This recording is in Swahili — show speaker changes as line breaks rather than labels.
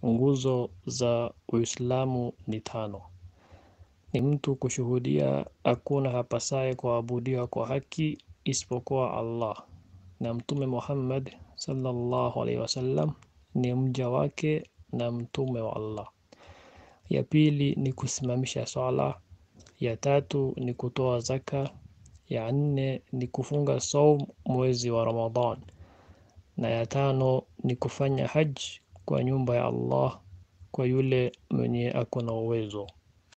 nguzo za Uislamu ni tano. Ni mtu kushuhudia hakuna hapasaye kuabudiwa kwa haki isipokuwa Allah na Mtume Muhammad sallallahu alaihi wasallam ni mja wake na mtume wa Allah. Ya pili ni kusimamisha swala. Ya tatu ni kutoa zaka. Ya nne ni kufunga saum mwezi wa Ramadhan, na ya tano ni kufanya haj kwa nyumba ya Allah kwa yule mwenye ako na uwezo.